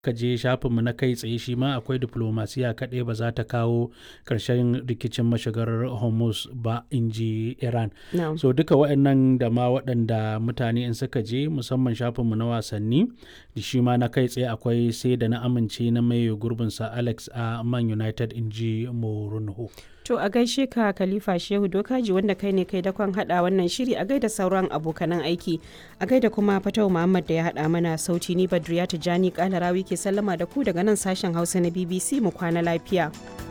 ka je shafinmu na kai tsaye shi ma akwai diplomasiya kaɗai ba za ta kawo ƙarshen rikicin mashigar hormuz ba in ji iran Na'am. so duka waɗannan da ma waɗanda mutane in suka je musamman shafinmu na wasanni da shi ma na kai tsaye akwai sai da na amince na mai gurbinsa alex a man united in ji morunho To a gaishe ka Khalifa Shehu Dokaji wanda kai ne kai dakon hada wannan shiri a gaida sauran abokanan aiki. A gaida kuma Fatau Muhammad da ya hada mana sauti ni Badriya Tijani Kalarawi ke sallama da ku daga nan sashen Hausa na BBC mu kwana lafiya.